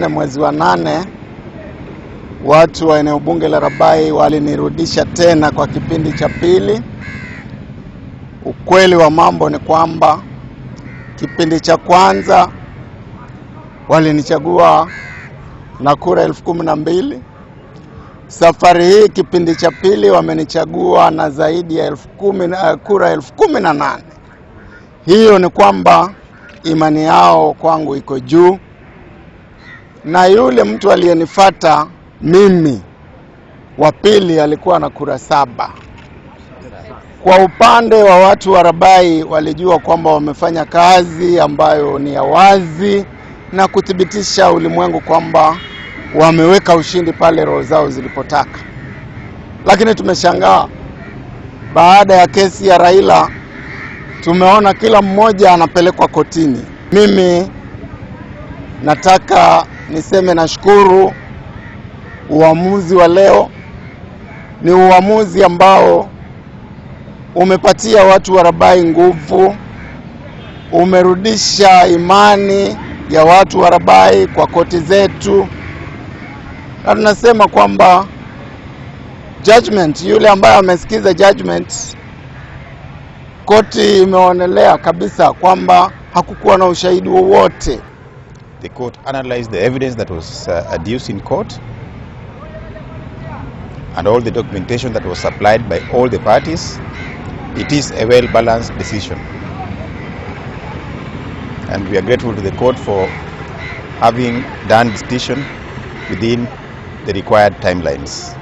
Mwezi wa nane watu wa eneo bunge la Rabai walinirudisha tena kwa kipindi cha pili. Ukweli wa mambo ni kwamba kipindi cha kwanza walinichagua na kura elfu kumi na mbili. Safari hii kipindi cha pili wamenichagua na zaidi ya elfu kumi na, kura elfu kumi na nane. Hiyo ni kwamba imani yao kwangu iko juu, na yule mtu aliyenifata mimi wa pili alikuwa na kura saba. Kwa upande wa watu wa Rabai walijua kwamba wamefanya kazi ambayo ni ya wazi na kuthibitisha ulimwengu kwamba wameweka ushindi pale roho zao zilipotaka. Lakini tumeshangaa baada ya kesi ya Raila, tumeona kila mmoja anapelekwa kotini. Mimi nataka niseme nashukuru uamuzi wa leo. Ni uamuzi ambao umepatia watu wa Rabai nguvu, umerudisha imani ya watu wa Rabai kwa koti zetu, na tunasema kwamba judgment, yule ambaye amesikiza judgment, koti imeonelea kabisa kwamba hakukuwa na ushahidi wowote. The court analyzed the evidence that was uh, adduced in court and all the documentation that was supplied by all the parties. It is a well balanced decision. And we are grateful to the court for having done this decision within the required timelines.